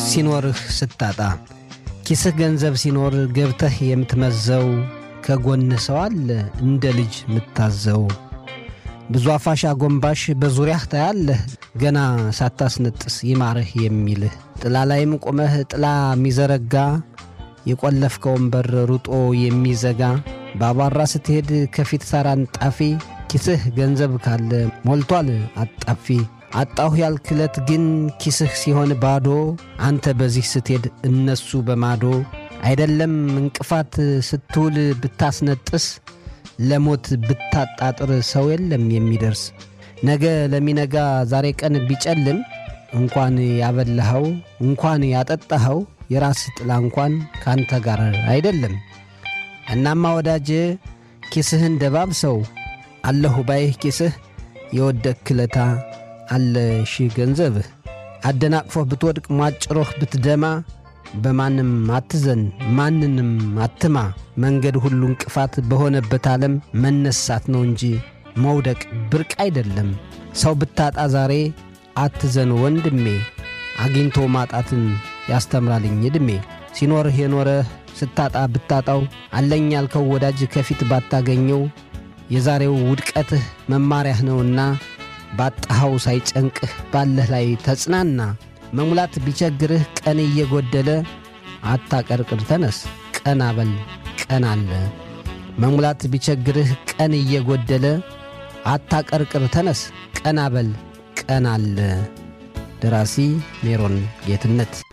ሲኖርህ ስታጣ ኪስህ ገንዘብ ሲኖር ገብተህ የምትመዘው ከጎን ሰው አለ እንደ ልጅ ምታዘው ብዙ አፋሽ አጎንባሽ በዙሪያህ ታያለህ ገና ሳታስነጥስ ይማርህ የሚልህ ጥላ ላይም ቆመህ ጥላ የሚዘረጋ የቈለፍከውን በር ሩጦ የሚዘጋ በአቧራ ስትሄድ ከፊት ሳር አንጣፊ ኪስህ ገንዘብ ካለ ሞልቷል አጣፊ አጣሁ ያልክለት ግን ኪስህ ሲሆን ባዶ አንተ በዚህ ስትሄድ እነሱ በማዶ አይደለም እንቅፋት ስትውል ብታስነጥስ ለሞት ብታጣጥር ሰው የለም የሚደርስ ነገ ለሚነጋ ዛሬ ቀን ቢጨልም እንኳን ያበላኸው እንኳን ያጠጣኸው የራስ ጥላ እንኳን ካንተ ጋር አይደለም። እናማ ወዳጄ ኪስህን ደባብሰው አለሁ ባይህ ኪስህ የወደቅክለታ አለ ሺህ ገንዘብህ አደናቅፎህ ብትወድቅ ሟጭሮህ ብትደማ በማንም አትዘን ማንንም አትማ መንገድ ሁሉ እንቅፋት በሆነበት ዓለም መነሳት ነው እንጂ መውደቅ ብርቅ አይደለም። ሰው ብታጣ ዛሬ አትዘን ወንድሜ አግኝቶ ማጣትን ያስተምራልኝ ዕድሜ ሲኖርህ የኖረህ ስታጣ ብታጣው አለኝ ያልከው ወዳጅ ከፊት ባታገኘው የዛሬው ውድቀትህ መማሪያህ ነውና ባጣኸው ሳይጨንቅህ ባለህ ላይ ተጽናና። መሙላት ቢቸግርህ ቀን እየጎደለ አታቀርቅር ተነስ ቀና በል ቀን አለ። መሙላት ቢቸግርህ ቀን እየጎደለ አታቀርቅር ተነስ ቀና በል ቀን አለ። ደራሲ ሜሮን ጌትነት